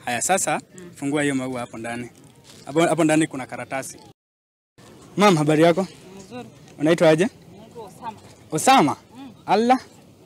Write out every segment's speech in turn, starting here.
Haya, sasa fungua hiyo maua hapo ndani. Hapo hapo ndani kuna karatasi. Mam, habari yako? Mzuri. Unaitwa aje? Naitwa Osama. Osama? Allah.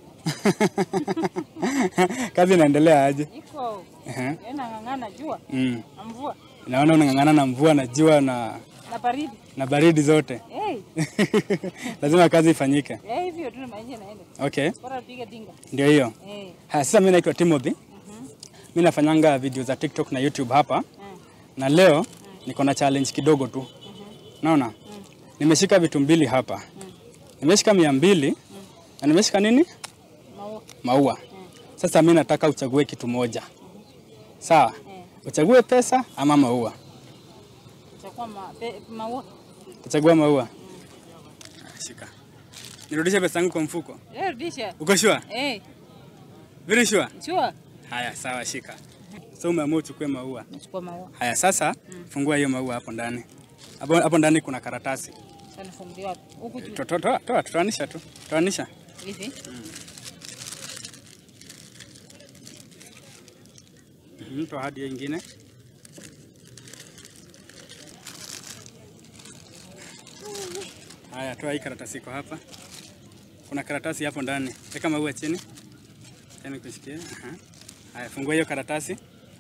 Kazi inaendelea aje? Iko Ehe. yana ng'ang'ana jua Mm. na mvua Naona unang'ang'ana na mvua na jua na, na baridi. na baridi zote. Hey, Lazima kazi ifanyike. eh, hivyo tu maisha naenda. Okay, Bora piga dinga. ndio hiyo. Eh. Haya, sasa mimi naitwa Timothy. Mhm. Mimi nafanyanga video za TikTok na YouTube hapa. Mm. Na leo niko na challenge kidogo tu. Naona? Nimeshika vitu mbili hapa. Nimeshika mia mbili na nimeshika nini? Maua. Maua. Sasa mimi nataka uchague kitu moja. Sawa? Eh. Uchague pesa ama maua? Chakua ma, pe, maua. Utachagua maua. Shika. Nirudishe pesa yangu kwa mfuko. Eh, rudisha. Uko sure? Eh, Very sure? chua. Haya, sawa, shika. So umeamua uchukue maua. Nachukua maua. Haya, sasa fungua hiyo maua hapo ndani. Hapo hapo ndani kuna karatasi. Sana fungulia wapi? Huku juu. To- to- Toa, toa, toanisha tu. Toanisha. Hivi. Mhm, Toa hadi hiyo ingine. Haya, toa hii karatasi iko hapa. Kuna karatasi hapo ndani. Weka maua chini. Tena kushikia. Aha. Haya, fungua hiyo karatasi.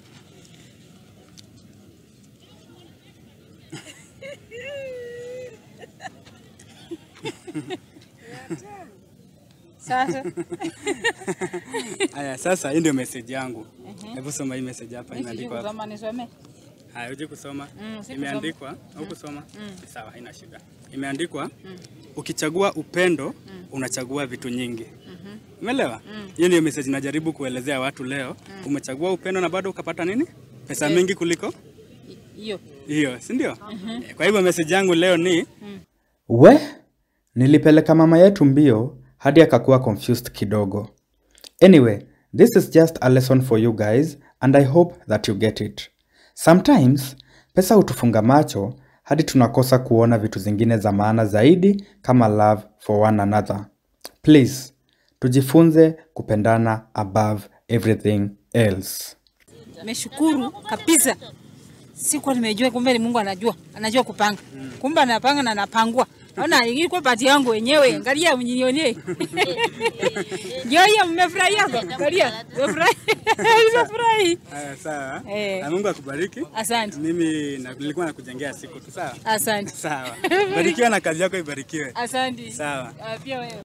Sasa. Haya, sasa hii ndio message yangu. Hebu soma hii message hapa Mimi sijui imeandikwa hapa. kusoma nisome. Haya, uje kusoma. Mm, si Imeandikwa au kusoma? Sawa, haina shida. Imeandikwa ukichagua upendo unachagua vitu nyingi. Umeelewa? Hiyo ndio message najaribu kuelezea watu leo. Umechagua upendo na bado ukapata nini? Pesa Eh. mingi kuliko Hiyo. hiyo, si ndio? Eh, Kwa hivyo message yangu leo ni We, nilipeleka mama yetu mbio hadi akakuwa confused kidogo. Anyway, this is just a lesson for you guys and I hope that you get it. Sometimes, pesa hutufunga macho hadi tunakosa kuona vitu zingine za maana zaidi kama love for one another. Please, tujifunze kupendana above everything else. Nimeshukuru kabisa. Sikuwa nimejua kumbe ni Mungu anajua, anajua kupanga. Kumbe anapanga na anapangua. Naona ilikuwa pati yangu wenyewe. Angalia mnyonye. Ndio hiyo mmefurahia? Angalia. Mmefurahi. Nimefurahi. haya, sawa. Eh. Na Mungu akubariki. Asante. Mimi na- nilikuwa nakujengea siku tu, sawa? Asante. Sawa. Barikiwa na kazi yako ibarikiwe. Asante. Sawa. Ah, Pia wewe.